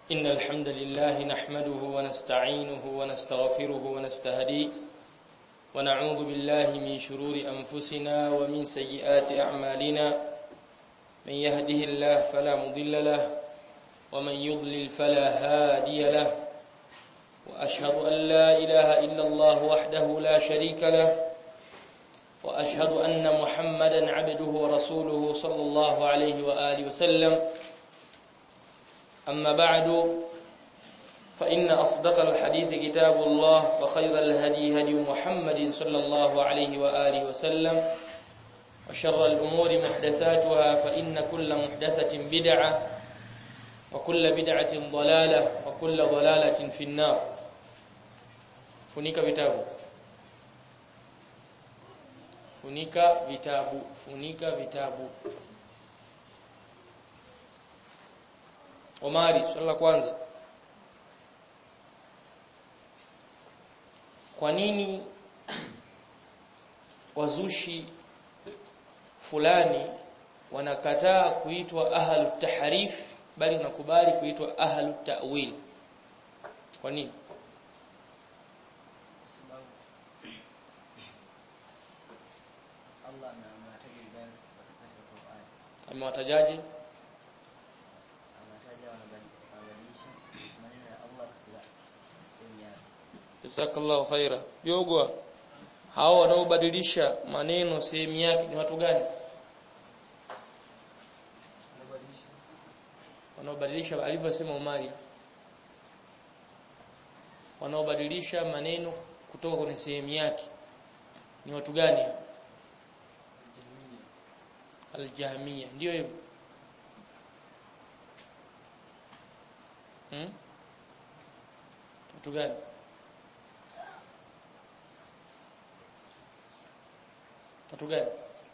إن الحمد لله نحمده ونستعينه ونستغفره ونستهديه ونعوذ بالله من شرور أنفسنا ومن سيئات أعمالنا من يهده الله فلا مضل له ومن يضلل فلا هادي له وأشهد أن لا إله إلا الله وحده لا شريك له وأشهد أن محمدا عبده ورسوله صلى الله عليه وآله وسلم أما بعد فإن أصدق الحديث كتاب الله وخير الهدي هدي محمد صلى الله عليه وآله وسلم وشر الأمور محدثاتها فإن كل محدثة بدعة وكل بدعة ضلالة وكل ضلالة في النار funika vitabu funika vitabu funika vitabu Omari swali la kwanza Kwa nini wazushi fulani wanakataa kuitwa ahlut tahrif bali wanakubali kuitwa ahlut ta'wil Kwa nini Allah na amewataja vibaya katika Qur'an. amewatajaje Amewataja wanabadilisha maneno ya Allah katika sehemu yake. Jazakallahu khaira. Yogwa hao wanaobadilisha maneno sehemu yake ni watu gani? Wanaobadilisha alivyosema Umari. Wanaobadilisha maneno kutoka kwenye sehemu yake ni watu gani? Al-Jahmiyya. Ndio hivyo. Hmm? Watu gani? watu gani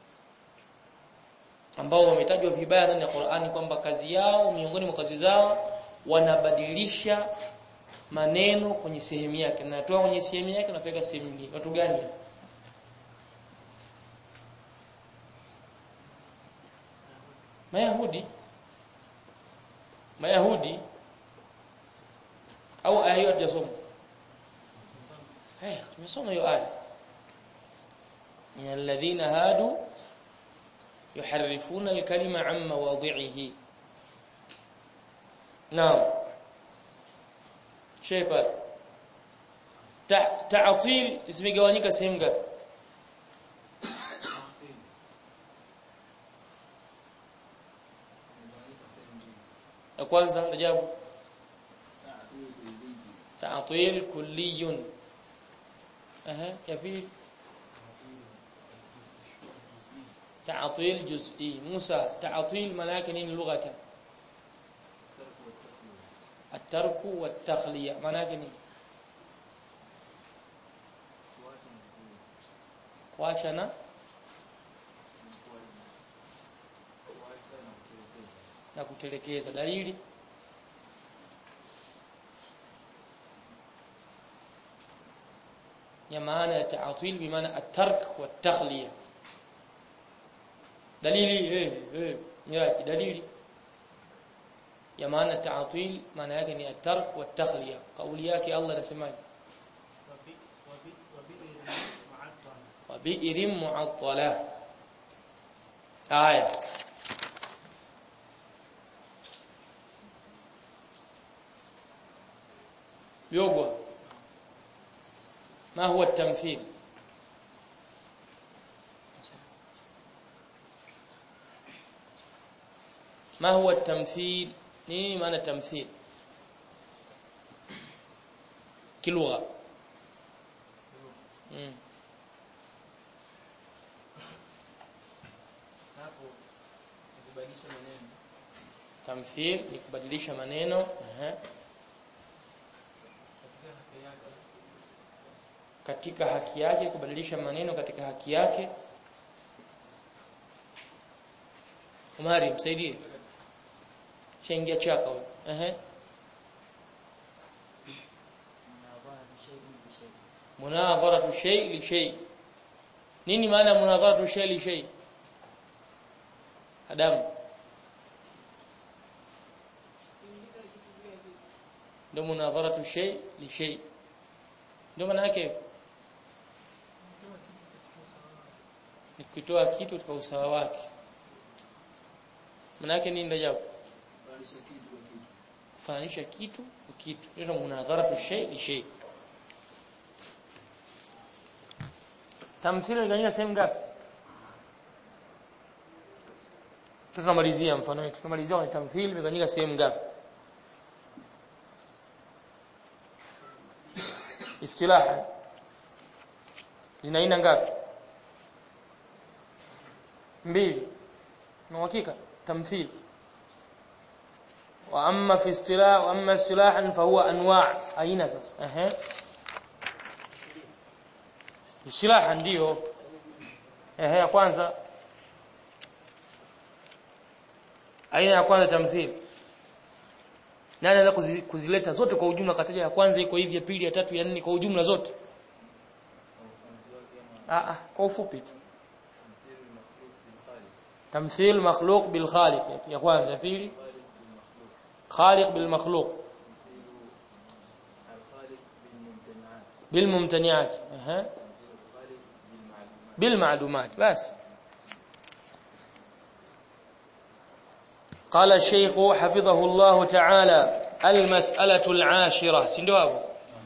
ambao wametajwa vibaya ndani ya Qur'ani kwamba kazi yao miongoni mwa kazi zao wanabadilisha maneno kwenye sehemu yake na natoa kwenye sehemu yake napeka sehemu nyingine watu gani Mayahudi Mayahudi au aya hiyo tujasoma Eh tumesoma hiyo aya من الذين هادوا يحرفون الكلمة عن مواضعه نعم شيء تعطيل zimegawanyika sehemu ngapi ya kwanza ajabu ta'til kulliyun aha ya pili تعطيل جزئي موسى تعطيل معناه نين لغه الترك والتخليه معناه نين kuachana na kutelekeza dalili ya maana ya ta'til bi maana at-tark wa at-takhliya dalili eh eh miraji dalili ya maana ta'til maana yake ni at-tark wa at-takhliya kauli yake Allah anasemaje wa bi'irin mu'attala aya yogwa ما هو التمثيل ما هو التمثيل nini maana tamthil kilugha mm. Hapo kubadilisha maneno tamthil ni kubadilisha maneno ehe katika haki yake katika haki yake kubadilisha maneno katika haki yake Umari msaidie chaingia chaka wewe ehe munadhara shay bi shay munadharatu shay li shay nini maana munadharatu shay li shay Adamu ndio munadharatu shay li shay ndio maana yake ni kutoa kitu katika usawa wake maana yake nini ndio kufananisha kitu kwa kitu ndio munadharatu shay li shay tamthili inagawanyika sehemu ngapi tunamalizia mfano wetu tunamalizia kwenye tamthili imegawanyika sehemu ngapi istilaha zina aina ngapi mbili na uhakika tamthil wa amma fi istilah wa amma istilahan fa huwa anwa' aina sasa ehe istilaha ndio ehe ya kwanza aina ya kwanza tamthil nani anaweza kuzi, kuzileta zote kwa ujumla kataja ya kwanza iko hivi ya pili ya tatu ya nne kwa ujumla zote ah ah kwa ufupi tu tamthil makhluq bil khaliq ya kwanza ya pili khaliq bil makhluq bil mumtani'at aha bil ma'lumat bas قال الشيخ حفظه الله تعالى المسألة العاشرة ndio hapo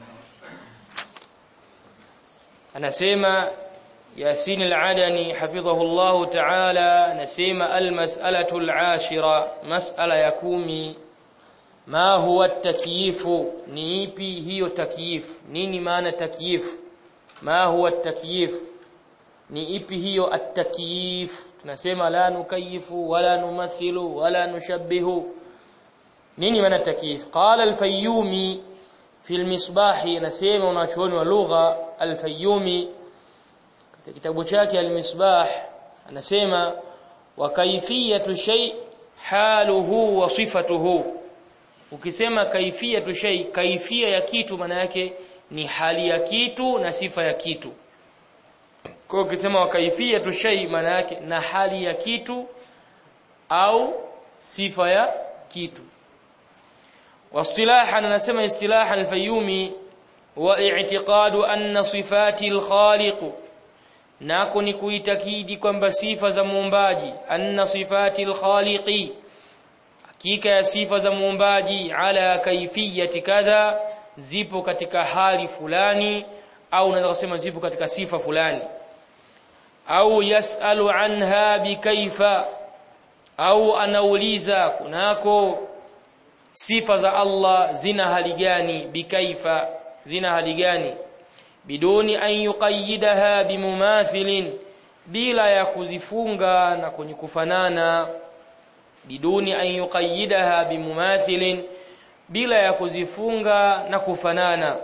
anasema Yasin al-Adani hafidhahu Allah ta'ala anasema al-mas'alatu al-ashira mas'ala ya kumi ma huwa at-takyif ni ipi hiyo takyif nini maana takyif ma huwa at-takyif ni ipi hiyo at-takyif tunasema la nukayifu wala numathilu wala nushabbihu nini maana takyif qala al-fayyumi fi al-misbah anasema unachuoni wa lugha al-fayyumi katika kitabu chake al-misbah anasema wa kaifiyatu shay haluhu wa sifatuhu ukisema kaifiyatu shay kaifia ya kitu maana yake ni hali ya kitu na sifa ya kitu kwa ukisema wa kaifiyatu shay maana yake na hali ya kitu au sifa ya kitu واصطلاحا anasema istilaha al-Fayyumi wa i'tiqadu anna sifati al-khaliq nako ni kuitakidi kwamba sifa za muumbaji anna sifati al-khaliqi hakika ya sifa za muumbaji ala kaifiyati kadha zipo katika hali fulani au unaweza kusema zipo katika sifa fulani au yasalu anha bikaifa au anauliza kunako sifa za Allah zina hali gani bikaifa zina hali gani biduni an yuqayyidaha bimumathilin bila ya kuzifunga na kwenye kufanana biduni an yuqayyidaha bimumathilin bila ya kuzifunga na kufanana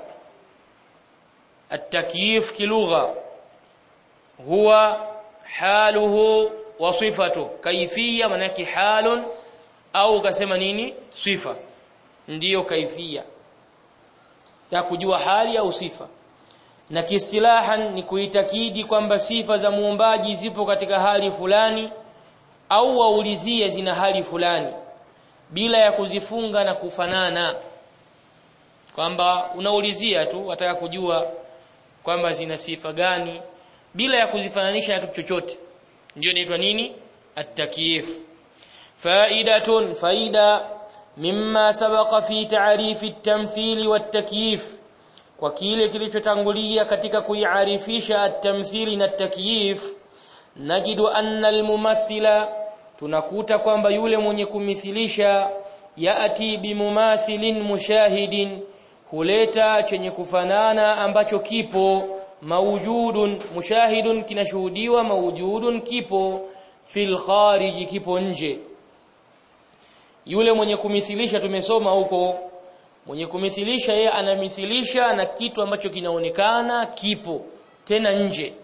التكييف كلغه هو حاله وصفته كيفيه manake halun au kasema nini sifa ndiyo kaifia ya kujua hali au sifa na kiistilahan ni kuitakidi kwamba sifa za muumbaji zipo katika hali fulani au waulizie zina hali fulani bila ya kuzifunga na kufanana kwamba unaulizia tu wataka kujua kwamba zina sifa gani bila ya kuzifananisha na kitu chochote ndio inaitwa nini at-takyif fa'idatun faida mimma sabaqa fi ta'rif at-tamthil wat-takyif kwa kile kilichotangulia katika kuiarifisha at-tamthili na at-takyif najidu anna al-mumathila tunakuta kwamba yule mwenye kumithilisha yaati bimumathilin mushahidin huleta chenye kufanana ambacho kipo maujudun mushahidun kinashuhudiwa maujudun kipo fil kharij kipo nje yule mwenye kumithilisha tumesoma huko mwenye kumithilisha yeye anamithilisha na kitu ambacho kinaonekana kipo tena nje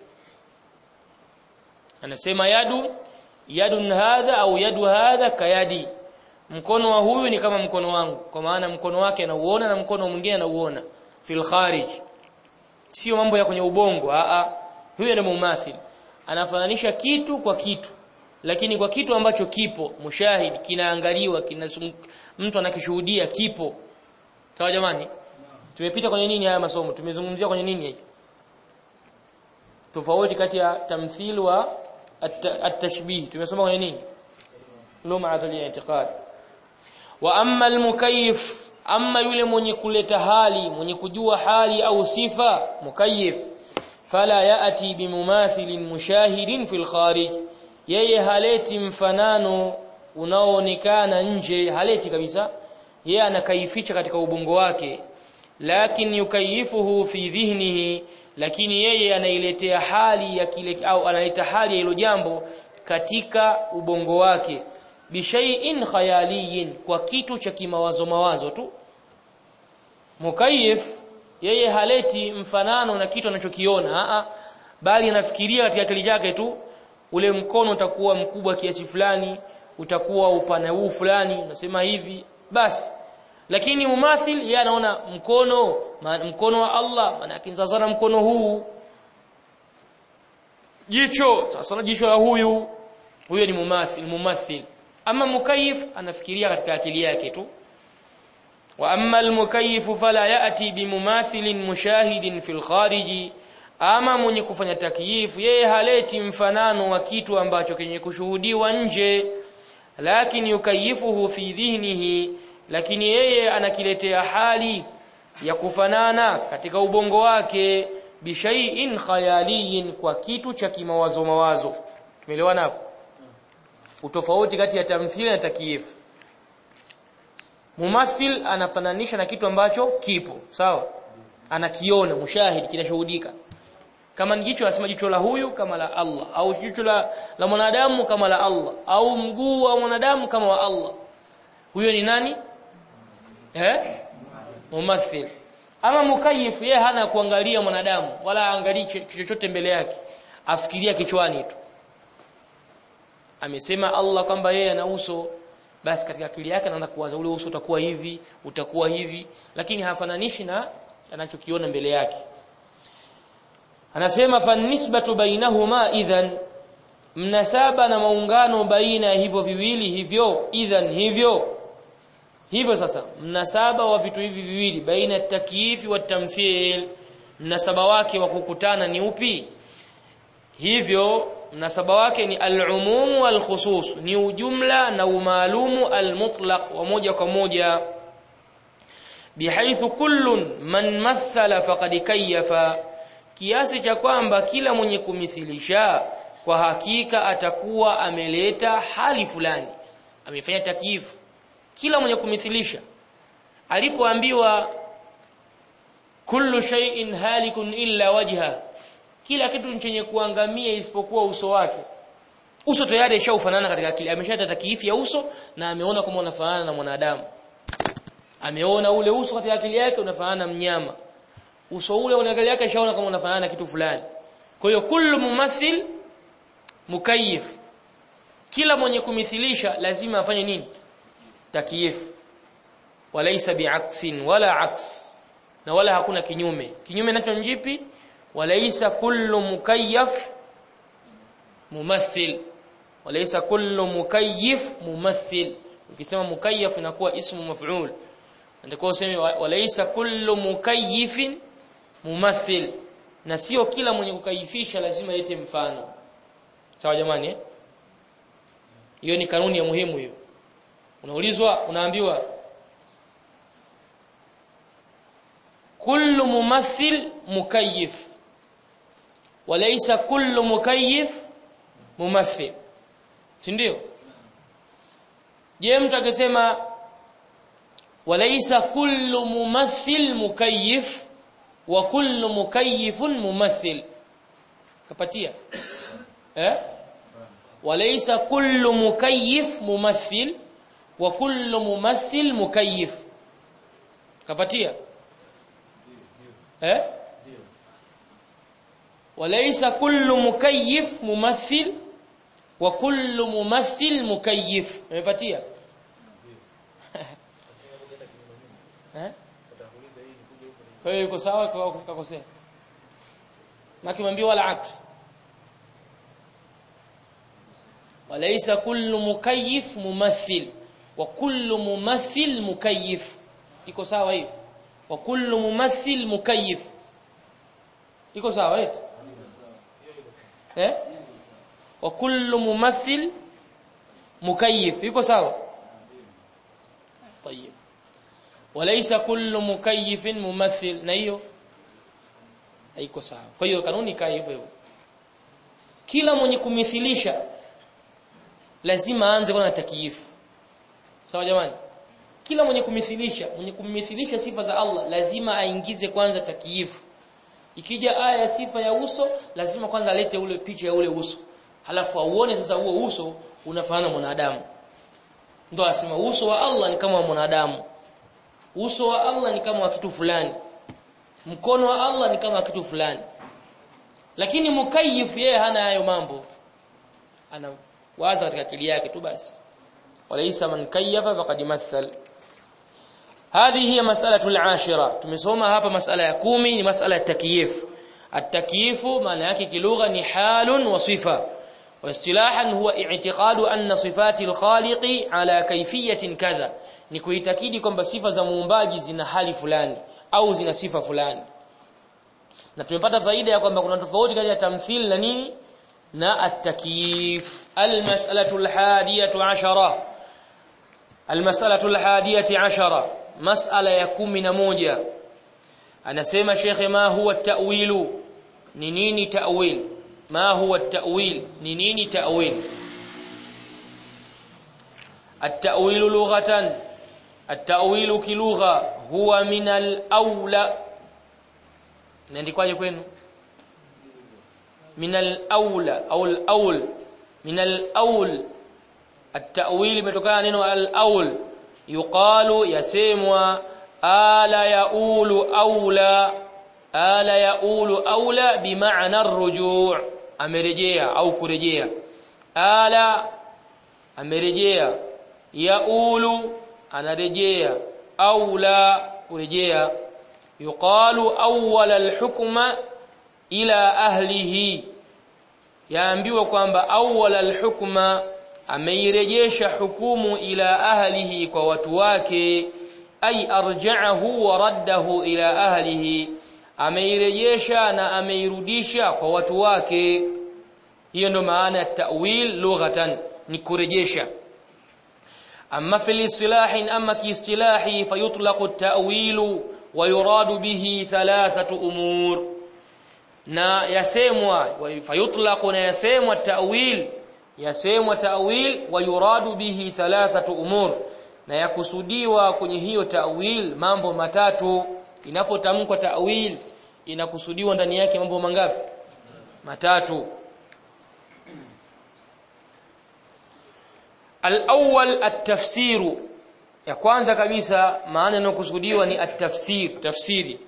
anasema yadu yadun hadha au yadu hadha kayadi mkono wa huyu ni kama mkono wangu kwa maana mkono wake anauona na mkono mwingine anauona fil kharij sio mambo ya kwenye ubongo a a huyo ni mumathil anafananisha kitu kwa kitu lakini kwa kitu ambacho kipo mushahid kinaangaliwa kina mtu anakishuhudia kipo sawa jamani tumepita kwenye nini haya masomo tumezungumzia kwenye nini hiki tofauti kati ya tamthil wa at-tashbih tumesoma kwenye nini lum'at al-i'tiqad wa amma al-mukayyif amma yule mwenye kuleta hali mwenye kujua hali au sifa mukayyif fala yaati bimumathilin mushahidin fil kharij yeye haleti mfanano unaoonekana nje haleti kabisa yeye anakaificha katika ubongo wake lakini yukayifuhu fi dhihnihi lakini yeye anailetea hali ya kile au analeta hali ya hilo jambo katika ubongo wake bishai'in khayaliyin kwa kitu cha kimawazo mawazo tu mukayif yeye haleti mfanano na kitu anachokiona a bali anafikiria katika akili yake tu ule mkono utakuwa mkubwa kiasi fulani utakuwa upana huu fulani unasema hivi basi lakini mumathil yeye anaona mkono ma, mkono wa Allah maana sasa mkono huu jicho sasa jicho la huyu huyo ni mumathil mumathil ama mukayif anafikiria katika akili yake tu wa amma almukayif fala yati bimumathilin mushahidin fil khariji ama mwenye kufanya takyif yeye haleti mfanano wa kitu ambacho kenye kushuhudiwa nje lakini yukayifuhu fi dhihnihi lakini yeye anakiletea hali ya kufanana katika ubongo wake bishai'in khayaliyin kwa kitu cha kimawazo mawazo tumeelewana hapo utofauti kati ya tamthili na takyif mumathil anafananisha na kitu ambacho kipo sawa anakiona mushahid kinashuhudika kama ni jicho anasema jicho la huyu kama la Allah au jicho la, la mwanadamu kama la Allah au mguu wa mwanadamu kama wa Allah huyo ni nani eh mumathil ama mukayif yeye hana kuangalia mwanadamu wala angalii chochote mbele yake afikiria kichwani tu amesema Allah kwamba yeye ana uso basi katika akili yake anaanza kuwaza ule uso utakuwa hivi utakuwa hivi lakini hafananishi na anachokiona mbele yake anasema fanisbatu bainahuma idhan mnasaba na maungano baina ya hivyo viwili hivyo idhan hivyo hivyo sasa mnasaba wa vitu hivi viwili baina ya takyifi wa tamthil mnasaba wake wa kukutana ni upi hivyo mnasaba wake ni al-umum wal-khusus ni ujumla na umaalumu al-mutlaq wa moja kwa moja bihaithu kullun man mathala faqad kayyafa kiasi cha kwamba kila mwenye kumithilisha kwa hakika atakuwa ameleta hali fulani amefanya takyifu kila mwenye kumithilisha alipoambiwa kullu shay'in halikun illa wajha kila kitu chenye kuangamia isipokuwa uso wake uso tayari ishaufanana katika akili ameshata takiifi ya uso na ameona kama unafanana na mwanadamu ameona ule uso katika akili yake unafanana na mnyama uso ule kwenye akili yake ishaona kama unafanana na kitu fulani kwa hiyo kullu mumathil mukayyif kila mwenye kumithilisha lazima afanye nini takyif walaysa bi'aksin wala aks na wala hakuna kinyume kinyume nacho njipi walaysa kullu mukayyaf mumathil walaysa kullu mukayyif mumathil ukisema mukayyaf inakuwa ismu maf'ul ndio useme walaysa kullu mukayyifin mumathil na sio kila mwenye kukayifisha lazima yete mfano sawa jamani hiyo ni kanuni ya muhimu hiyo unaulizwa unaambiwa kullu mumathil mukayyif walaysa kullu mukayyif mumathil si ndio je mtu akisema walaysa kullu mumathil mukayyif wa kullu mukayyifun mumathil kapatia eh walaysa kullu mukayyif mumathil wa kullu mumathil mukayyif kapatia eh walaysa kullu mukayyif mumathil wa kullu mumathil mukayyif umepatia eh kwa hiyo iko sawa kwa kukosea na kimwambia wala aks walaysa kullu mukayyif mumathil wa kullu mumathil mukayyif iko sawa hiyo wa kullu mumathil mukayyif iko sawa eti eh wa kullu mumathil mukayyif iko sawa طيب وليس كل مكيف ممثل na hiyo haiko sawa kwa hiyo kanuni kaa hivyo hivyo kila mwenye kumithilisha lazima aanze kwa takiyifu sawa jamani kila mwenye kumithilisha mwenye kumithilisha sifa za Allah lazima aingize kwanza takiyifu ikija aya ya sifa ya uso lazima kwanza alete ule picha ya ule uso halafu auone sasa huo uso unafanana mwanadamu ndio asema uso wa Allah ni kama wa mwanadamu uso wa Allah ni kama wa kitu fulani mkono wa Allah ni kama kitu fulani lakini mukayyif yeye hana hayo mambo ana waza katika akili yake tu basi walaysa man kayyafa faqad mathal هذه هي مسألة العاشرة tumesoma hapa masala ya kumi ni masala ya takyif at-takyif maana yake kilugha ni halun wa sifa واصطلاحا هو اعتقاد أن صفات الخالق على كيفية كذا ni kuitakidi kwamba sifa za muumbaji zina hali fulani au zina sifa fulani na tumepata faida ya kwamba kuna tofauti kati ya tamthil na nini na at-takyif al-mas'alatu al-hadiyatu 'ashara al-mas'alatu al-hadiyati 'ashara mas'ala ya 11 anasema shekhe ma huwa at-ta'wilu ni nini ta'wil ma huwa at-ta'wil ni nini ta'wil at-ta'wil lughatan at-ta'wil kilugha huwa min al-awla inaandikwaje kwenu min al-awla au al-awl min al-awl at-ta'wil imetokana neno al-awl yuqalu yasemwa ala yaulu aula ala yaulu aula bimaana ar-ruju' amerejea au kurejea ala amerejea yaulu anarejea aula kurejea yuqalu awwal al-hukma ila ahlihi yaambiwa kwamba awwal al-hukma ameirejesha hukumu ila ahlihi kwa watu wake ay arja'ahu wa raddahu ila ahlihi ameirejesha na ameirudisha kwa watu wake hiyo ndo maana ya ta'wil lughatan ni kurejesha amma fil istilahi amma kiistilahi fayutlaqu at-ta'wilu wa yuradu bihi thalathatu umur na yasemwa fayutlaqu na yasemwa ta'wil yasemwa ta'wil wa yuradu bihi thalathatu umur na yakusudiwa kwenye hiyo ta'wil mambo matatu inapotamkwa ta'wil inakusudiwa ndani yake mambo mangapi matatu al-awwal at-tafsir ya kwanza kabisa maana inayokusudiwa ni at-tafsir tafsiri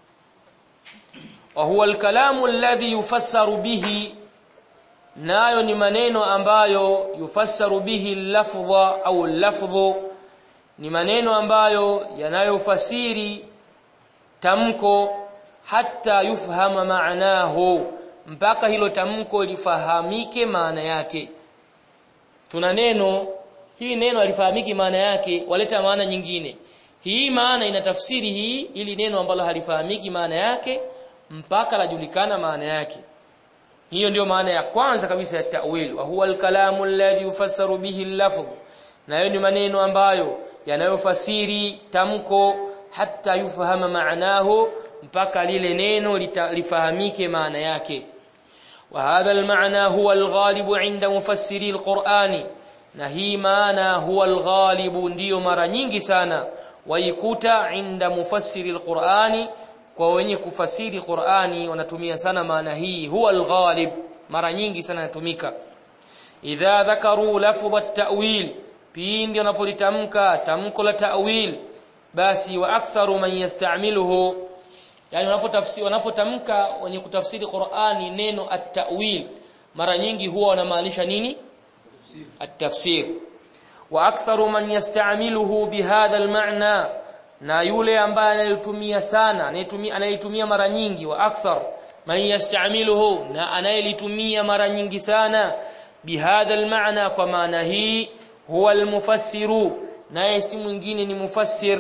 wa huwa al-kalamu alladhi yufassaru bihi nayo ni maneno ambayo yufassaru bihi lafdha au lafdhu ni maneno ambayo yanayofasiri tamko hata yufhama maanahu mpaka hilo tamko lifahamike maana yake tuna neno hili neno halifahamiki maana yake waleta maana nyingine hii maana inatafsiri hii ili neno ambalo halifahamiki maana yake mpaka lajulikana maana yake hiyo ndio maana ya kwanza kabisa ya ta'wil wa huwa al-kalamu alladhi yufassaru bihi al-lafz na hiyo ni maneno ambayo yanayofasiri tamko hata yufahama maanahu mpaka lile neno lifahamike maana yake wa hadha al-ma'na huwa al-ghalibu 'inda mufassiri al-Qur'ani na hii maana huwa al-ghalibu ndiyo mara nyingi sana waikuta 'inda mufassiri al-Qur'ani kwa wenye kufasiri Qur'ani wanatumia sana maana hii huwa al-ghalib mara nyingi sana inatumika idha dhakaru lafdha at-ta'wil pindi wanapolitamka tamko la ta'wil basi wa aktharu man yasta'miluhu yani wanapotafsiri wanapotamka wenye kutafsiri Qur'ani neno at-ta'wil mara nyingi huwa wanamaanisha nini at-tafsir wa aktharu man yasta'miluhu bihadha al-ma'na na yule ambaye analitumia sana anayetumia analitumia mara nyingi wa akthar man yasta'miluhu na anayelitumia mara nyingi sana bihadha al-ma'na kwa maana hii huwa al-mufassiru naye si mwingine ni mufassir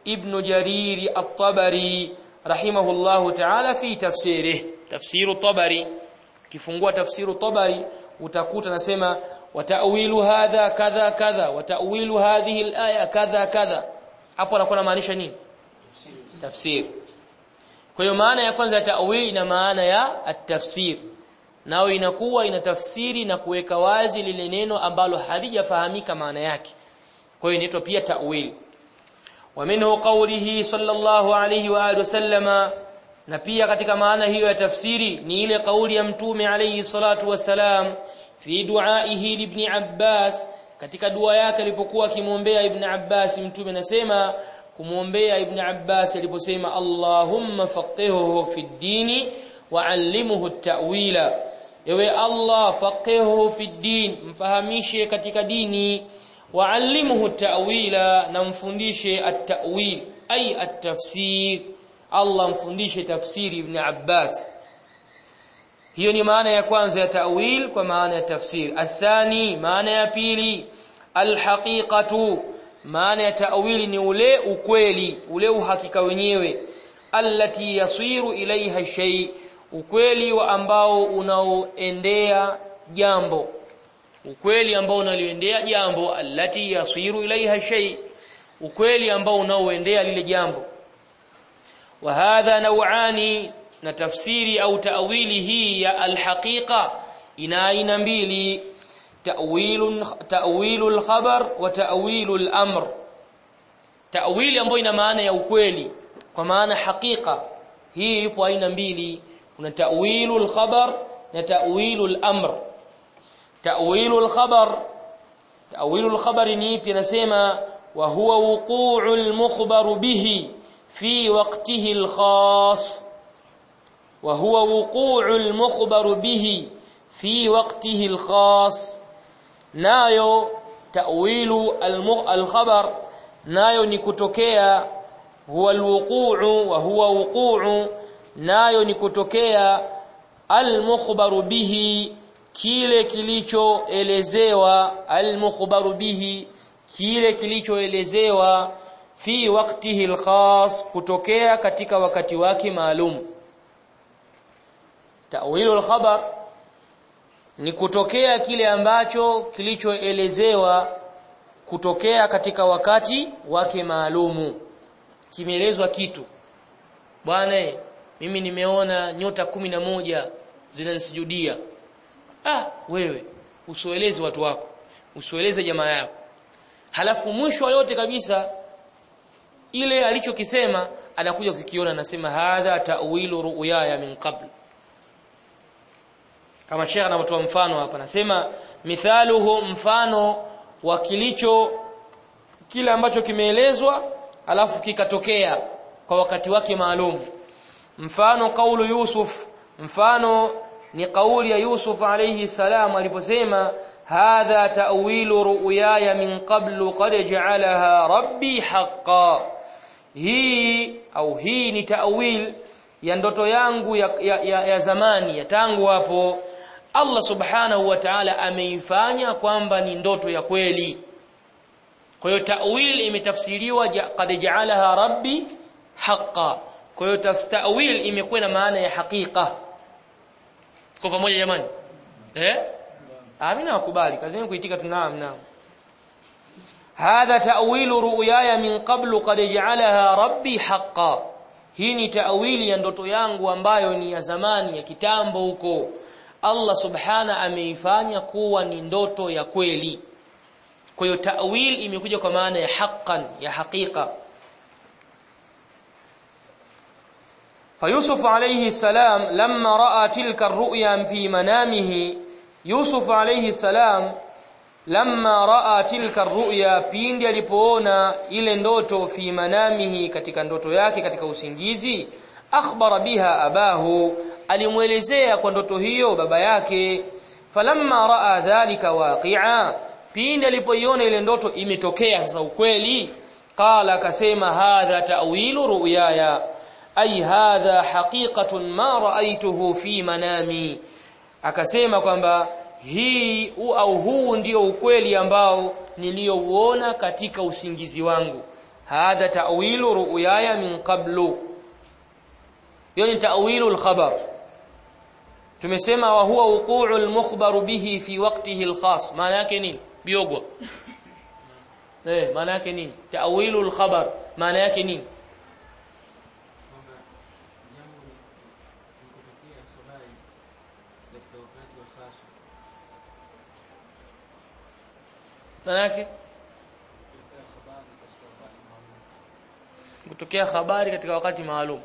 ibn jarir at-tabari rahimahullahu ta'ala fi tafsirih tafsiru tabari kifungua tafsiru tabari utakuta nasema watawilu hadha kadha kadha watawilu hadhihi al-aya kadha kadha hapo anakuwa anamaanisha nini tafsir kwa hiyo maana ya kwanza ya ta'wil ina maana ya at-tafsir nao inakuwa ina tafsiri na kuweka wazi lile neno ambalo halijafahamika maana yake kwa hiyo inaitwa pia ta'wil wa minhu qawlihi sallallahu alayhi wa alihi wasallama na pia katika maana hiyo ya tafsiri ni ile kauli ya mtume alayhi salatu wassalam fi duaihi ibn Abbas katika dua yake alipokuwa akimwombea ibn Abbas mtume anasema kumwombea ibn Abbas aliposema Allahumma faqihhu fi dini wa allimhu at-ta'wila ewe Allah faqihhu fi din mfahamishe katika dini wa allimhu at-ta'wila na mfundishe at-ta'wil ay at-tafsir Allah mfundishe tafsiri ibn Abbas hiyo ni maana ya kwanza ya ta'wil kwa maana ya tafsir athani maana ya pili alhaqiqatu maana ya ta'wili ni ule ukweli ule uhakika wenyewe allati yasiru ilaiha shay ukweli wa ambao unaoendea jambo ukweli ambao unaliendea jambo allati yasiru ilaiha shay ukweli ambao unaoendea lile jambo wa hadha naw'ani na tafsiri au ta'wili hii ya alhaqiqa ina aina mbili ta'wilun ta'wilul khabar wa ta'wilul amr ta'wili ambayo ina maana ya ukweli kwa maana hakika hii ipo aina mbili kuna ta'wilul khabar na ta'wilul amr ta'wilul khabar ta'wilul khabar ni ipi nasema wa huwa wuqu'ul mukhbar bihi fi waqtihi al-khas wa huwa wuqu'ul mukhbar bihi fi waqtihi al-khas nayo ta'wilu al-khabar nayo ni kutokea huwa alwuqu'u wa huwa wuqu'u nayo ni kutokea almukhbaru bihi kile kilichoelezewa almukhbaru bihi kile kilichoelezewa fi waqtihi alkhas kutokea katika wakati wake maalum ta'wilu alkhabar ni kutokea kile ambacho kilichoelezewa kutokea katika wakati wake maalumu kimeelezwa kitu bwana mimi nimeona nyota kumi na moja zinanisujudia ah wewe usieleze watu wako usieleze jamaa yako halafu mwisho yote kabisa ile alichokisema anakuja kukiona anasema hadha ta'wilu ru'yaya min qabl kama Sheikh anatoa mfano hapa anasema mithaluhu mfano wa kilicho kile ambacho kimeelezwa alafu kikatokea kwa wakati wake maalum mfano kaulu Yusuf mfano ni kauli ya Yusuf alayhi salam aliposema hadha ta'wilu ru'yaya min qablu qad ja'alaha rabbi haqqan hii au hii ni ta'wil ya ndoto yangu ya, ya, ya, ya zamani ya tangu hapo Allah subhanahu wa ta'ala ameifanya kwamba ni ndoto ya kweli kwa hiyo ta'wil imetafsiriwa qad ja'alaha rabbi haqqan kwa hiyo ta'wil imekuwa na maana ya hakika kwa pamoja jamani eh amina wakubali kazi yenu kuitika tunaam naam hadha ta'wilu ru'yaya min qablu qad ja'alaha rabbi haqqan hii ni ta'wili ya ndoto yangu ambayo ni ya zamani ya kitambo huko Allah subhana ameifanya kuwa ni ndoto ya kweli kwa hiyo ta'wil imekuja kwa maana ya haqqan ya hakika فيوسف عليه السلام لما راى تلك الرؤيا في منامه يوسف عليه السلام لما راى تلك الرؤيا pindi alipoona ile ndoto fi manamihi katika ndoto yake katika usingizi akhbara biha abahu alimuelezea kwa ndoto hiyo baba yake falamma raa dhalika waqi'a pindi alipoiona ile ndoto imetokea sasa ukweli qala akasema hadha ta'wilu ru'yaya ay hadha haqiqatun ma ra'aytuhu fi manami akasema kwamba hii au huu ndio ukweli ambao niliouona katika usingizi wangu hadha ta'wilu ru'yaya min qablu hiyo ni ta'wilu al-khabar tumesema wa huwa wuqu'u al-mukhbaru bihi fi waqtihi al-khas maana yake nini biogwa eh maana yake nini ta'wilu al-khabar maana yake nini kwamba jambo likotokea habari katika wakati wa khaswa maana yake kutokea habari katika wakati maalum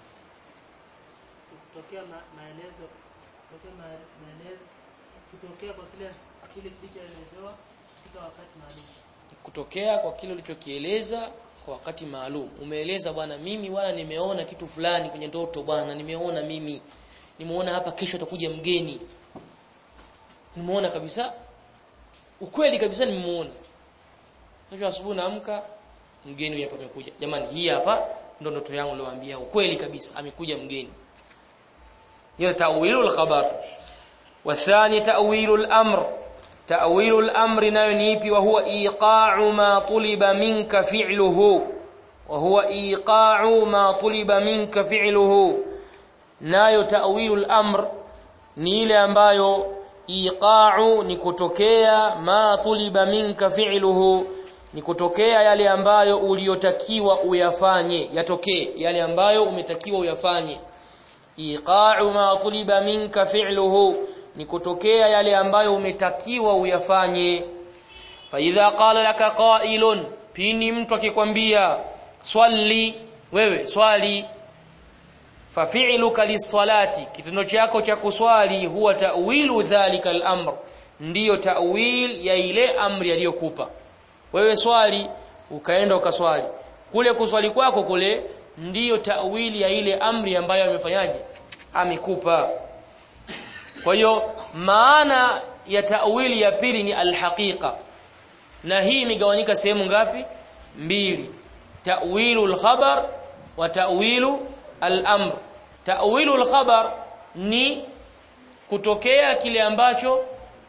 kutokea ma, maelezo kutokea ma, maelezo kutokea kwa kile kile kilichoelezewa katika wakati maalum kutokea kwa kile ulichokieleza kwa wakati maalum umeeleza bwana mimi wala nimeona kitu fulani kwenye ndoto bwana nimeona mimi nimeona hapa kesho atakuja mgeni nimeona kabisa ukweli kabisa nimemuona kesho asubuhi naamka mgeni huyu hapa amekuja jamani hii hapa ndo ndoto yangu niliwaambia ukweli kabisa amekuja mgeni hiyo ta'wilul khabar والثاني تأويل الأمر تأويل الأمر nayo ni ipi wa huwa iqa'u ma tuliba minka fi'luhu wa huwa iqa'u ma tuliba minka fi'luhu nayo ta'wilul amr ni ile ambayo iqa'u ni kutokea ma tuliba minka fi'luhu ni kutokea yale ambayo uliotakiwa uyafanye yatokee yale ambayo umetakiwa uyafanye iqa'u ma tuliba minka fi'luhu ni kutokea yale ambayo umetakiwa uyafanye fa idha qala laka qa'ilun pini mtu akikwambia swali wewe swali fa fi'luka lis-salati kitendo chako cha kuswali huwa ta'wilu dhalika al-amr ndiyo ta'wil ya ile amri aliyokupa wewe swali ukaenda ukaswali kule kuswali kwako kule ndiyo ta'wili ya ile amri ambayo amefanyaje amekupa kwa hiyo maana ya ta'wili ya pili ni alhaqiqa na hii imegawanyika sehemu ngapi mbili ta'wilu alkhabar wa ta'wilu al-amr ta'wilu al-khabar ni kutokea kile ambacho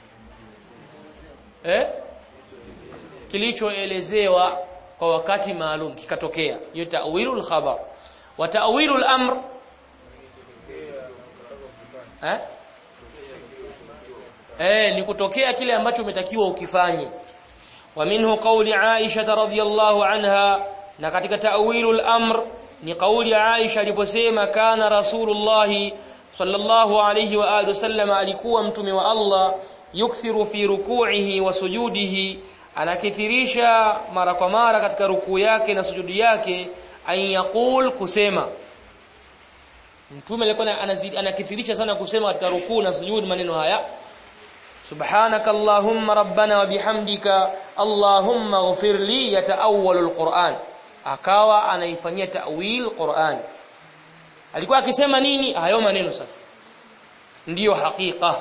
eh kilichoelezewa kwa wakati maalum kikatokea hiyo ta'wilu al-khabar wa ta'wilu al-amr eh eh ni kutokea kile ambacho umetakiwa ukifanye wa minhu qawli Aisha radhiyallahu anha na katika ta'wilul amr ni kauli Aisha aliposema kana rasulullah sallallahu alayhi wa alihi wasallam alikuwa mtume wa Allah yukthiru fi ruku'ihi wa sujudihi anakithirisha mara kwa mara katika rukuu yake na sujudi yake an yaqul kusema mtume alikuwa anazidi anakithirisha sana kusema katika rukuu na sujudi maneno haya subhanaka allahumma rabbana wa bihamdika allahumma ighfir li yataawwalul qur'an akawa anaifanyia ta'wil qur'an alikuwa akisema nini hayo maneno sasa ndiyo hakika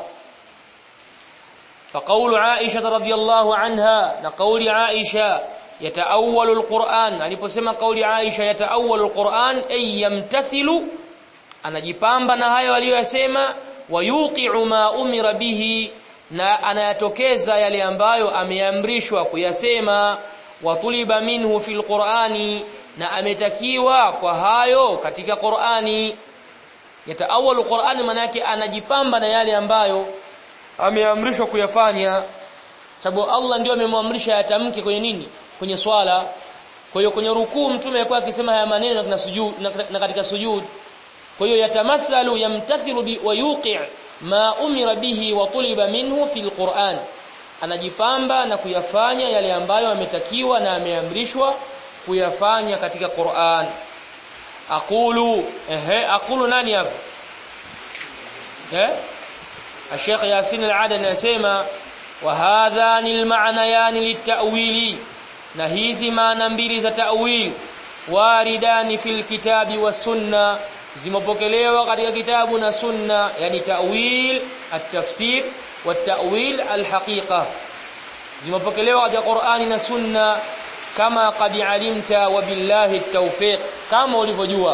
فقول عائشة رضي الله عنها نقول عائشة يتأول القرآن aliposema kauli Aisha yataawwalu alquran ay yamtathilu anajipamba na hayo aliyosema wayuqi'u ma umira bihi na anayatokeza yale ambayo ameamrishwa kuyasema watuliba minhu fil qur'ani na ametakiwa kwa hayo katika Qur'ani yataawalu Qur'ani manake anajipamba na yale ambayo ameamrishwa kuyafanya sababu Allah ndio amemwamrisha yatamke kwenye nini kwenye swala kwa hiyo kwenye rukuu mtume alikuwa akisema haya maneno na sujud na katika sujud kwa hiyo yatamathalu yamtathilu bi wa yuqi' ma umira bihi wa tuliba minhu fil Qur'an anajipamba na kuyafanya yale ambayo ametakiwa na ameamrishwa kuyafanya katika Qur'an aqulu ehe aqulu nani hapa eh Sheikh Yasin al-Adani anasema wa hadhani al-ma'nayan lit-ta'wili na hizi maana mbili za ta'wil waridani fil kitabi was sunna zimepokelewa katika kitabu na sunna yani ta'wil at-tafsir wa ta'wil al-haqiqa zimepokelewa katika Qur'ani na sunna kama qad alimta wa billahi at-tawfiq kama ulivyojua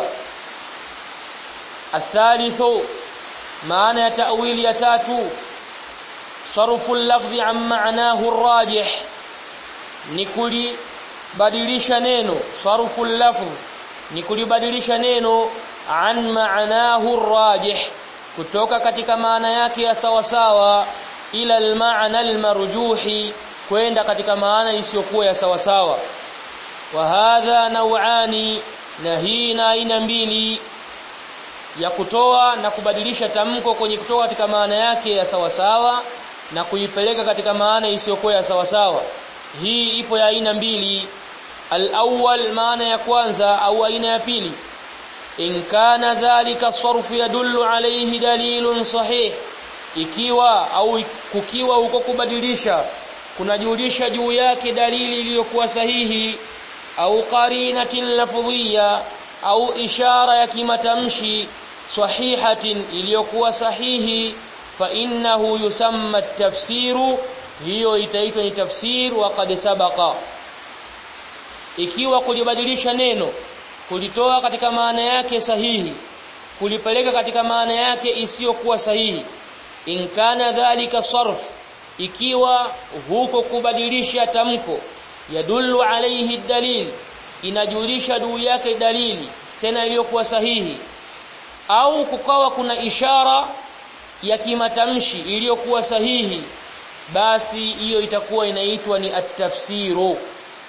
athalithu maana ya ta'wili ya tatu sarfu al-lafzi an ma'nahu ar-rajih ni kuli badilisha neno sarfu lafz ni kulibadilisha neno an maanahu rajih kutoka katika maana yake ya sawa sawa ila almaana almarjuhi kwenda katika maana isiyokuwa ya sawa sawa wa hadha naw'ani na hii na aina mbili ya kutoa na kubadilisha tamko kwenye kutoa katika maana yake ya sawa sawa na kuipeleka katika maana isiyokuwa ya sawa sawa hii ipo ya aina mbili al-awwal maana ya kwanza au aina ya pili in kana dhalika sarfu yadullu alayhi dalilun sahih ikiwa au kukiwa huko kubadilisha kunajulisha juu yake dalili iliyokuwa sahihi au qarinatin lafdhiyya au ishara ya kimatamshi sahihatin iliyokuwa sahihi fa innahu yusamma tafsiru hiyo itaitwa ni tafsir wa qad sabaqa ikiwa kulibadilisha neno kulitoa katika maana yake sahihi kulipeleka katika maana yake isiyokuwa sahihi in kana dhalika sarf ikiwa huko kubadilisha tamko yadullu alayhi dalil inajulisha juu yake dalili tena iliyokuwa sahihi au kukawa kuna ishara ya kimatamshi iliyokuwa sahihi basi hiyo itakuwa inaitwa ni at-tafsiru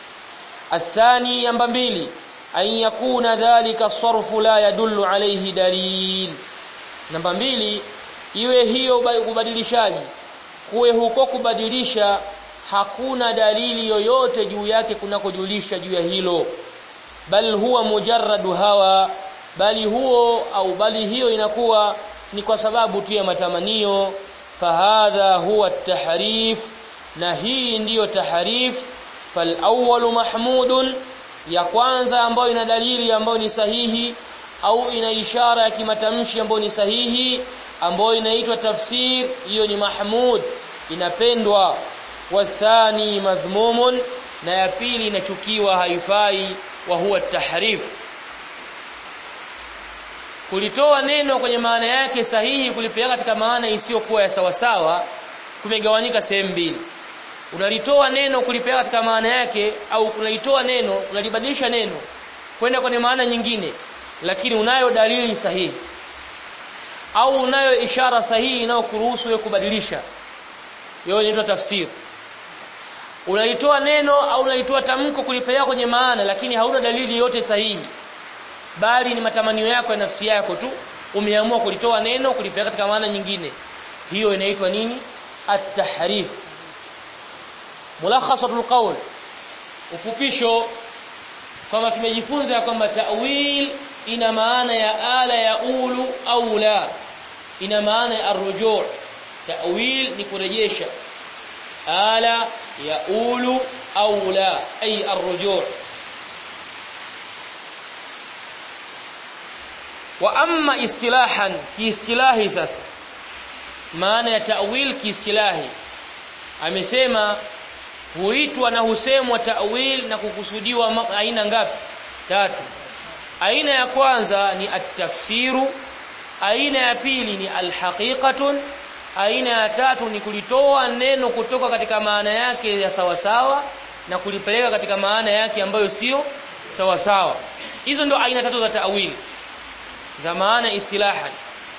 athani namba mbili an yakuna dhalika sarfu la yadullu alayhi dalil namba mbili iwe hiyo kubadilishaji kuwe huko kubadilisha hakuna dalili yoyote juu yake kunakojulisha juu ya hilo bal huwa mujarradu hawa bali huo au bali hiyo inakuwa ni kwa sababu tu ya matamanio fahadha huwa tahrif na hii ndiyo tahrif fal awwalu mahmudun ya kwanza ambayo ina dalili ambayo ni sahihi au ina ishara ya kimatamshi ambayo ni sahihi ambayo inaitwa tafsir hiyo ni mahmud inapendwa wathani madhmumun na ya pili inachukiwa haifai wa huwa tahrif kulitoa neno kwenye maana yake sahihi kulipeleka katika maana isiyokuwa ya sawasawa kumegawanyika sehemu mbili unalitoa neno kulipeleka katika maana yake au kunalitoa neno unalibadilisha neno kwenda kwenye maana nyingine lakini unayo dalili sahihi au unayo ishara sahihi inayokuruhusu wewe kubadilisha hiyo inaitwa tafsiri unalitoa neno au unalitoa tamko kulipeleka kwenye maana lakini hauna dalili yote sahihi bali ni matamanio yako ya nafsi yako tu umeamua kulitoa neno kulipeleka katika maana nyingine hiyo inaitwa nini at-tahrif mulakhasatul qawl ufupisho kama tumejifunza ya kwamba ta'wil ina maana ya ala ya ulu au la ina maana ya arrujuu ta'wil ni kurejesha ala ya ulu au la ay arrujuu wa amma istilahan kiistilahi sasa maana ya ta'wil kiistilahi amesema huitwa na husemwa ta'wil na kukusudiwa aina ngapi tatu aina ya kwanza ni at-tafsiru aina ya pili ni al-haqiqatun aina ya tatu ni kulitoa neno kutoka katika maana yake ya sawasawa na kulipeleka katika maana yake ambayo sio sawasawa hizo ndio aina tatu za ta'wil za maana istilahan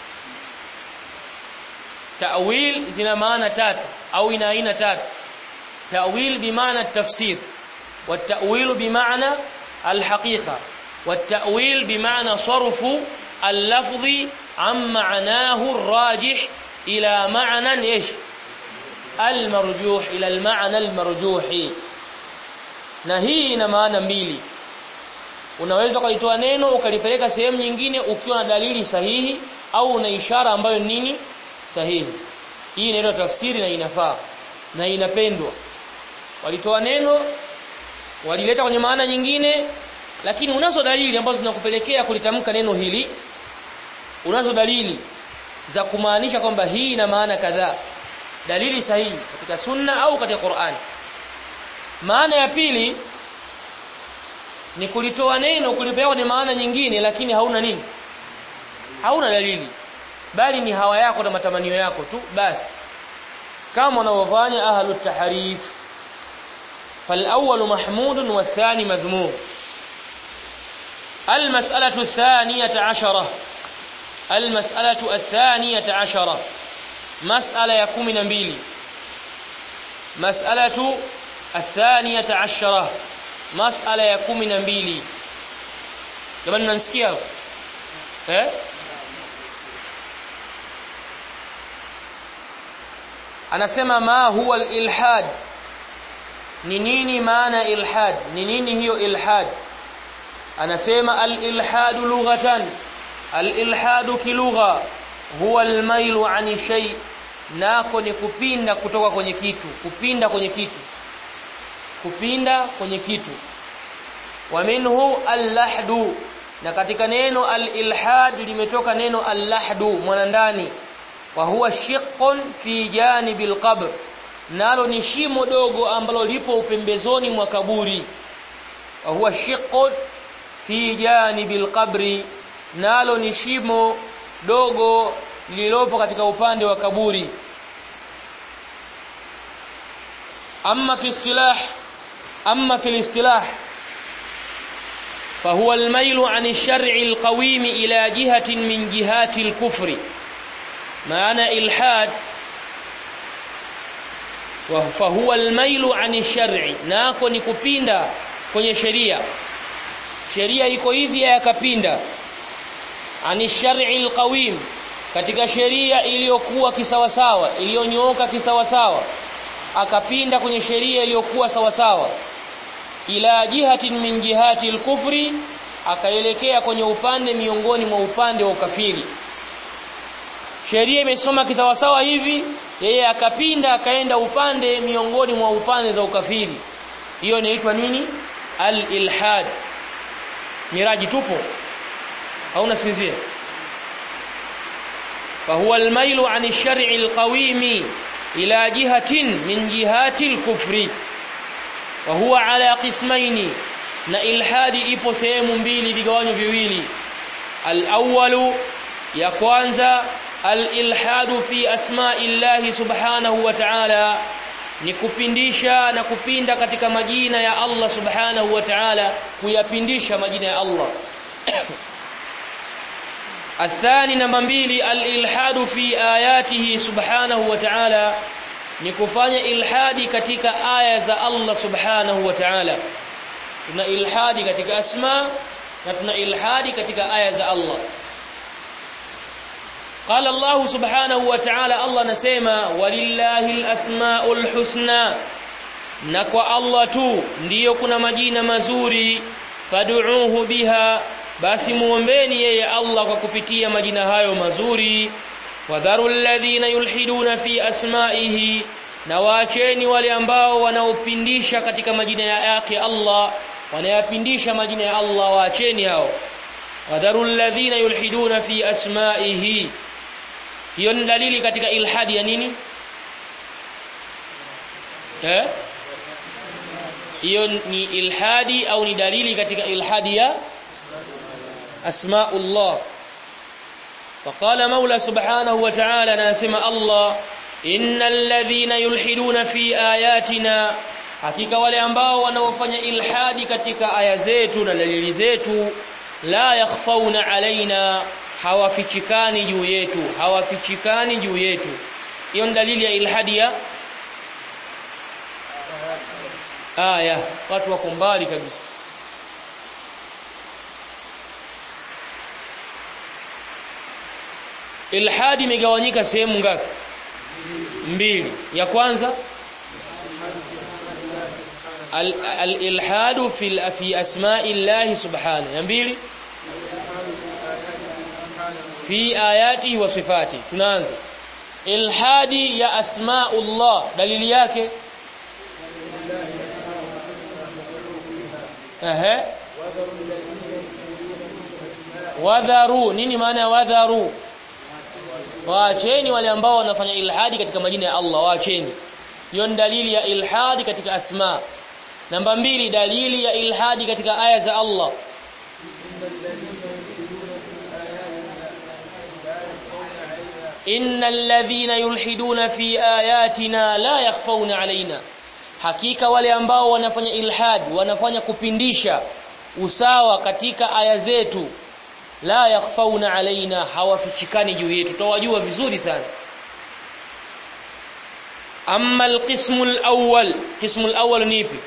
ta'wil zina maana tatu au ina aina tatu ta'wil bimaana tafsir والتأويل بمعنى الحقيقة والتأويل بمعنى صرف اللفظ عن معناه الراجح إلى معنى إيش المرجوح إلى المعنى المرجوح na hii ina maana mbili unaweza kulitoa neno ukalipeleka sehemu nyingine ukiwa na dalili sahihi au una ishara ambayo nini sahihi hii inaitwa tafsiri na inafaa na inapendwa walitoa neno walileta kwenye maana nyingine lakini unazo dalili ambazo zinakupelekea kulitamka neno hili unazo dalili za kumaanisha kwamba hii ina maana kadhaa dalili sahihi katika sunna au katika Qur'an maana ya pili ni kulitoa neno kulipeleka kwenye maana nyingine lakini hauna nini hauna dalili bali ni hawa yako na matamanio yako tu basi kama wanavyofanya ahlut tahrif فالأول محمود والثاني مذموم المسألة الثانية عشرة المسألة الثانية عشرة مسألة يكون نبيلي مسألة الثانية عشرة مسألة يكون نبيلي jamani mnanisikia eh anasema ma huwa al-ilhad ni nini maana ilhad ni nini hiyo ilhad anasema al-ilhad lughatan al-ilhad kilugha huwa al-mailu ani shay nako ni kupinda kutoka kwenye kitu kupinda kwenye kitu kupinda kwenye kitu wa minhu al-lahdu na katika neno al-ilhad limetoka neno al-lahdu mwanandani wa huwa shiqqun fi janibil qabr nalo ni shimo dogo ambalo lipo upembezoni mwa kaburi wa huwa shiqqun fi janibil qabri nalo ni shimo dogo lililopo katika upande wa kaburi amma fi istilah amma fi istilah فهو الميل عن الشرع القويم إلى جهة من جهات الكفر معنى إلحاد فهو الميل عن الشرع nako ni kupinda kwenye sheria sheria iko hivi yakapinda ani shar'i alqawim katika sheria iliyokuwa kisawasawa iliyonyooka kisawasawa akapinda kwenye sheria iliyokuwa sawasawa ila jihatin min jihati alkufri akaelekea kwenye upande miongoni mwa upande wa ukafiri sheria imesoma kisawasawa hivi yeye akapinda akaenda upande miongoni mwa upande za ukafiri hiyo inaitwa nini al-ilhad miraji tupo hauna sinzia فهو الميل عن الشرع القويم إلى جهة من جهات الكفر وهو على قسمين na ilhadi ipo sehemu mbili vigawanyo viwili al-awwalu ya kwanza al-ilhadu fi asma'illahi subhanahu wa ta'ala ni kupindisha na kupinda katika majina ya Allah subhanahu wa ta'ala kuyapindisha majina ya Allah athani namba mbili al-ilhadu fi ayatihi subhanahu wa ta'ala ni kufanya ilhadi katika aya za Allah subhanahu wa ta'ala tuna ilhadi katika asma na tuna ilhadi katika aya za Allah قال الله سبحانه وتعالى الله نسمع ولله الاسماء الحسنى na kwa Allah tu ndiyo kuna majina mazuri fad'uuhu biha basi muombeni yeye Allah kwa kupitia majina hayo mazuri wadharu alladhina yulhiduna fi asma'ihi na waacheni wale ambao wanaopindisha katika majina yake Allah wanayapindisha majina ya Allah waacheni hao wadharu alladhina yulhiduna fi asma'ihi hiyo ni dalili katika ilhadi ya nini eh hiyo ni ilhadi au ni dalili katika ilhadi ya asmaullah فقال مولى سبحانه وتعالى ناسم الله إن الذين يلحدون في آياتنا hakika wale ambao wanaofanya ilhadi katika aya zetu na dalili zetu la yakhfauna alaina hawafichikani juu yetu hawafichikani juu yetu hiyo ni dalili ya ilhadi ya aya watu wako mbali kabisa ilhadi imegawanyika sehemu ngapi mbili ya kwanza al-ilhadu fi fi asma'i Allah subhanahu ya mbili fi ayatihi wa sifati tunaanza ilhadi ya asma'ullah dalili yake ehe wadharu nini maana ya wadharu waacheni wale ambao wanafanya ilhadi katika majina ya Allah waacheni hiyo ni dalili ya ilhadi katika asma namba mbili dalili ya ilhadi katika aya za Allah innal ladhina yulhiduna fi ayatina la yakhfawna alaina hakika wale ambao wanafanya ilhad wanafanya kupindisha usawa katika aya zetu la yakhfauna alaina hawafichikani juu yetu tutawajua vizuri sana amma alqismu alawwal qismu alawwal ni ipi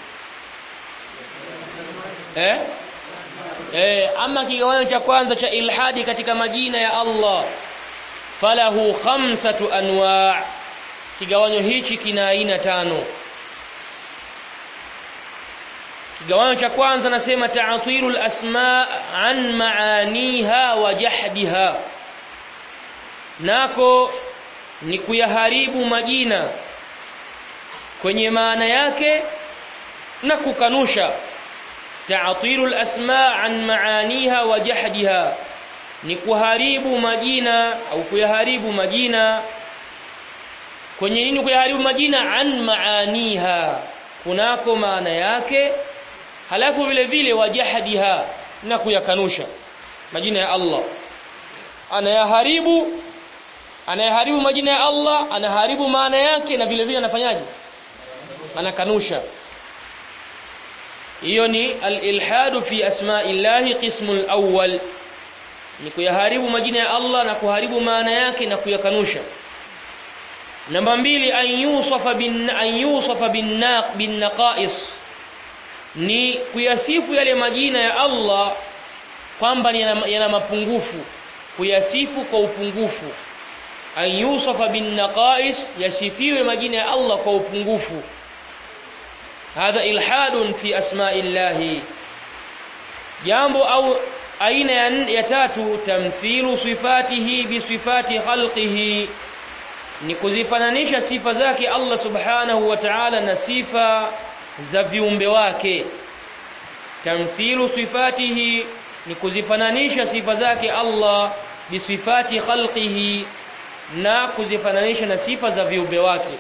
eh eh ama kigawanyo cha kwanza cha ilhadi katika majina ya Allah falahu khamsatu anwa' kigawanyo hichi kina aina tano kigawanyo cha kwanza nasema ta'tilul asma an maaniha wa jahdiha nako ni kuyaharibu majina kwenye maana yake na kukanusha ta'tilul asma an maaniha wa jahdiha ni kuharibu majina au kuyaharibu majina kwenye nini kuyaharibu majina an maaniha kunako maana yake halafu vile vile wajahadiha na kuyakanusha majina ya Allah anayaharibu anayaharibu majina ya Allah anaharibu maana yake na vile vile anafanyaje anakanusha hiyo ni al-ilhadu fi asma'illahi qismul awwal ni kuyaharibu majina ya Allah na kuharibu maana yake na kuyakanusha namba mbili an yusafa bin an yusafa bin naq bin naqais ni kuyasifu yale majina ya Allah kwamba yana, yana mapungufu kuyasifu kwa upungufu an yusafa bin naqais yasifiwe majina ya Allah kwa upungufu hadha ilhadun fi asma'illahi jambo au aina ya, ya tatu tamthilu sifatihi bi sifati khalqihi ni kuzifananisha sifa zake Allah subhanahu wa ta'ala na sifa za viumbe wake tamthilu sifatihi ni kuzifananisha sifa zake Allah bisifati khalqihi na kuzifananisha na sifa za viumbe wake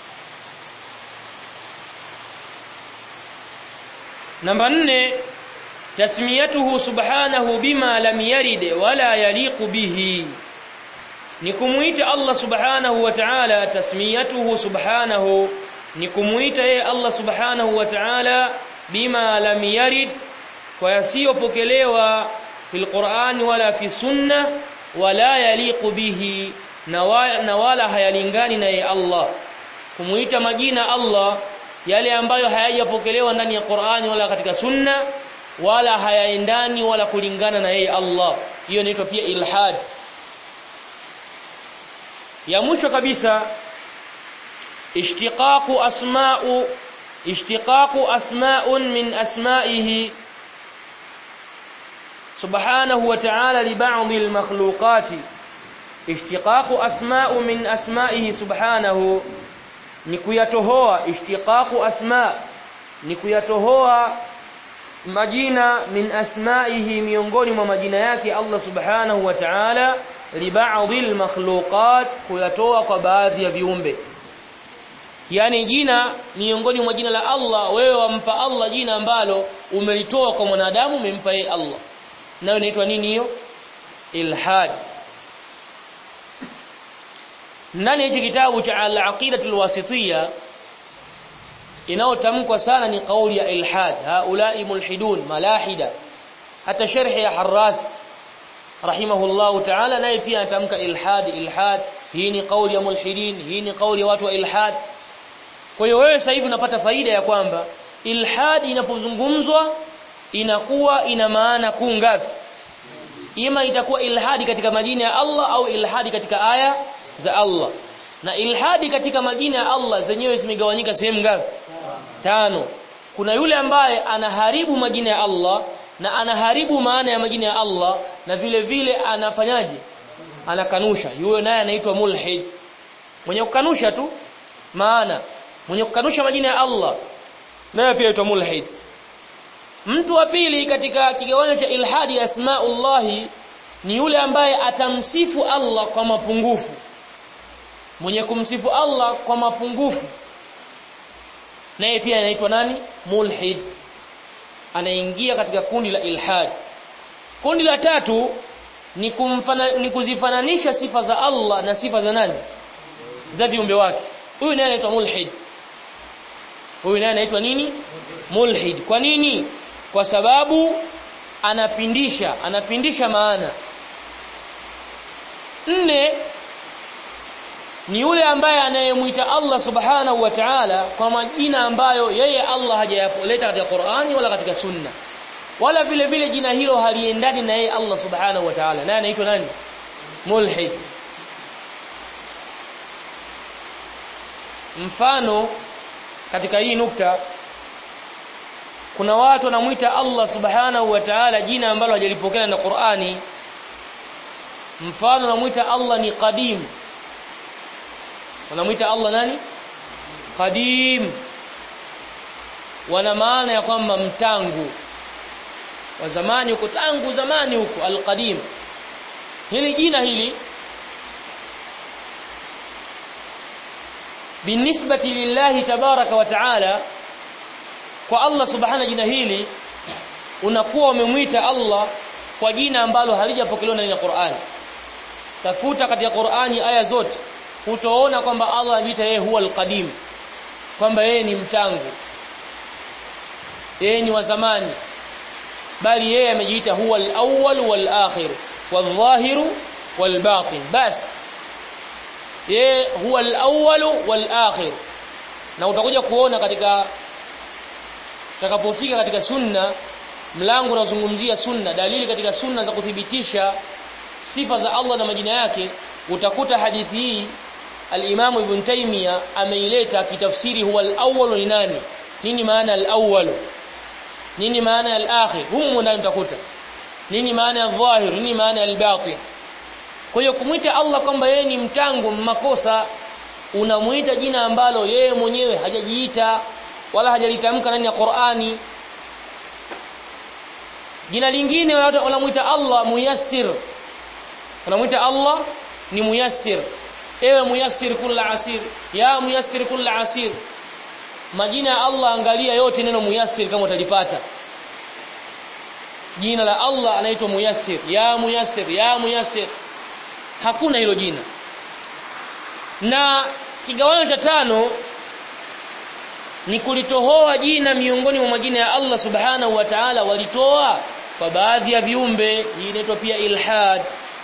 namba nne tasmiyatuhu subhanahu bima lam yarid wala yaliqu bihi ni kumuita Allah subhanahu wa ta'ala tasmiyatuhu subhanahu ni kumuita yeye Allah subhanahu wa ta'ala bima lam yarid kwa yasiyopokelewa fil Qur'an wala fi sunna wala yaliqu bihi na wala hayalingani na yeye Allah kumuita majina Allah yale ambayo hayajapokelewa ndani ya Qur'ani wala katika sunna wala hayaendani wala kulingana na yeye Allah hiyo inaitwa pia ilhad ya mwisho kabisa ishtiqaqu asma'u ishtiqaqu asma'un min asma'ihi subhanahu wa ta'ala li ba'dhi al-makhluqati ishtiqaqu asma'u min asma'ihi subhanahu ni kuyatohoa ishtiqaqu asma' ni kuyatohoa majina min asma'ihi miongoni mwa majina yake Allah subhanahu wa ta'ala li ba'dhi al-makhluqat kuyatoa kwa baadhi ya viumbe yani jina miongoni mwa jina la Allah wewe wampa Allah jina ambalo umelitoa kwa mwanadamu umempa yeye Allah nayo inaitwa nini hiyo ilhad ndani hichi kitabu cha al-aqidatul wasitiyya inayotamkwa sana ni kauli ya ilhad haulai mulhidun malahida hata sharhi ya Harras rahimahullahu ta'ala naye pia anatamka ilhad ilhad hii ni kauli ya mulhidin hii ni kauli ya watu wa ilhad kwa hiyo wewe sasa hivi unapata faida ya kwamba ilhad inapozungumzwa inakuwa ina maana kuu ngapi ima itakuwa ilhadi katika majina ya Allah au ilhadi katika aya za Allah na ilhadi katika majina ya Allah zenyewe zimegawanyika sehemu ngapi tano kuna yule ambaye anaharibu majina ya Allah na anaharibu maana ya majina ya Allah na vile vile anafanyaje anakanusha yule naye anaitwa mulhid mwenye kukanusha tu maana mwenye kukanusha majina ya Allah naye pia aitwa mulhid mtu wa pili katika kigawanyo cha ilhadi ya asmaullahi ni yule ambaye atamsifu Allah kwa mapungufu mwenye kumsifu Allah kwa mapungufu naye pia anaitwa nani mulhid anaingia katika kundi la ilhad kundi la tatu ni kumfana, ni kuzifananisha sifa za Allah na sifa za nani za viumbe wake huyu naye anaitwa mulhid huyu naye anaitwa nini mulhid kwa nini kwa sababu anapindisha anapindisha maana nne ni yule ambaye anayemwita Allah subhanahu wa ta'ala kwa majina ambayo yeye Allah hajayaleta katika Qur'ani wala katika Sunna wala vile vile jina hilo haliendani na yeye Allah subhanahu wa ta'ala naye anaitwa nani mulhid mfano katika hii nukta kuna watu wanamuita Allah subhanahu wa ta'ala jina ambalo hajalipokea na Qur'ani mfano wanamuita Allah ni qadim wanamuita Allah nani qadim wana maana ya kwamba mtangu wa zamani huko tangu zamani huko alqadim hili jina hili binisbati lillahi tabaraka wa taala kwa Allah subhana jina hili unakuwa umemwita Allah kwa jina ambalo halijapokelewa ndani ya Qur'ani tafuta katika Qur'ani aya zote utaona kwamba Allah anajiita yeye huwa alqadim kwamba yeye ni mtangu yeye ni wa zamani bali yeye amejiita huwa al-awwal wal-akhir wal-dhahir wal-batin bas yeye huwa al-awwal wal-akhir na utakuja kuona katika utakapofika katika sunna mlango unazungumzia sunna dalili katika sunna za kuthibitisha sifa za Allah na majina yake utakuta hadithi hii al-Imam Ibn Taymiyyah ameileta kitafsiri huwa al-awwal ni nani nini maana al-awwal nini maana ya al-akhir humu ndani utakuta nini maana ya dhahir nini maana ya al-batin kwa hiyo kumwita Allah kwamba yeye ni mtangu makosa unamuita jina ambalo yeye mwenyewe hajajiita wala hajalitamka ndani ya Qur'ani jina lingine wanamuita Allah muyassir wanamuita Allah ni muyassir ewe muyassir kulla asir ya muyassir kulla asir majina ya Allah angalia yote neno muyassir kama utalipata jina la Allah anaitwa muyassir ya muyassir ya muyassir hakuna hilo jina na kigawanyo cha tano ni kulitohoa jina miongoni mwa majina ya Allah subhanahu wa ta'ala walitoa kwa baadhi ya viumbe hii inaitwa pia ilhad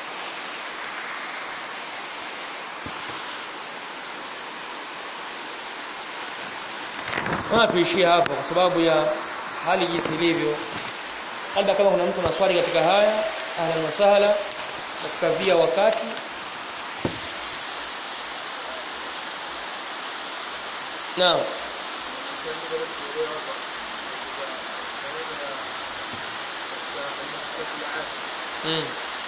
Kama tuishie hapo kwa sababu ya hali jinsi ilivyo. Labda kama kuna mtu na swali katika haya, ahlan wa sahla, tukavia wakati. Naam. Mm.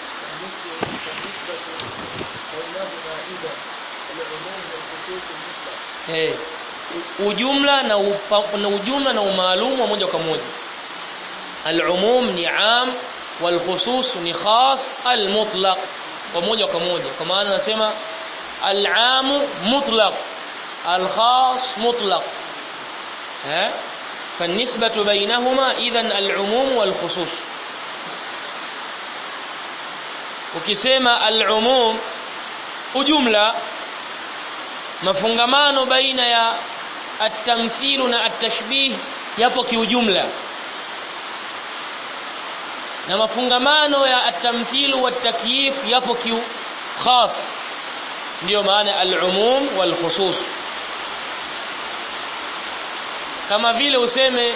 Hey. ujumla na, upa, na ujumla na umaalumu wa moja kwa moja al-umum ni am wal khusus ni khas al-mutlaq kwa moja kwa moja kwa maana nasema al-am mutlaq al-khas mutlaq eh فالنسبة بينهما إذن العموم والخصوص ukisema al-umum ujumla mafungamano baina ya at-tamthil na at-tashbih yapo kiujumla na mafungamano ya at-tamthil wa at-takyif yapo kiu khas ndio maana al-umum wal khusus kama vile useme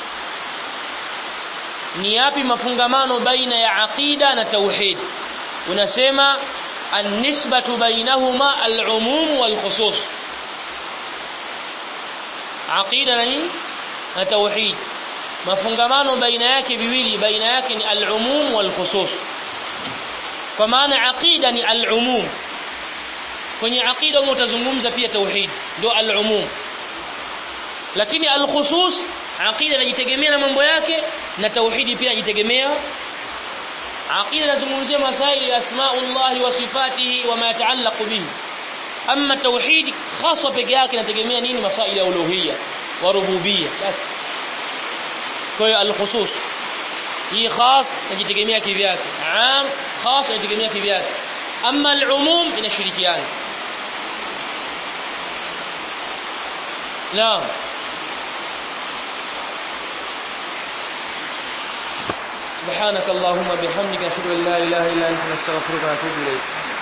ni yapi mafungamano baina ya aqida na tauhid unasema النسبة بينهما العموم والخصوص عقيدة nani na tauhid mafungamano baina yake viwili baina yake ni al-umum wal-khusus kwa maana aqida ni al-umum kwenye aqida utazungumza pia tauhid ndio al-umum lakini al-khusus aqida inajitegemea na mambo yake na tauhidi pia inajitegemea aqida inazungumzia masaili ya asmaullah wa sifatihi wa ma yataallaqu bihi amma tauhid khaswa peke yake inategemea nini masaili ya uluhiyya wa rububiyya basi kwa hiyo al-khusus hii khas inajitegemea kivyake am khas inajitegemea kivyake amma al-umum inashirikiana naam subhanakallahumma bihamdika ashhadu an la ilaha illa anta nastaghfiruka wa natubu ilayk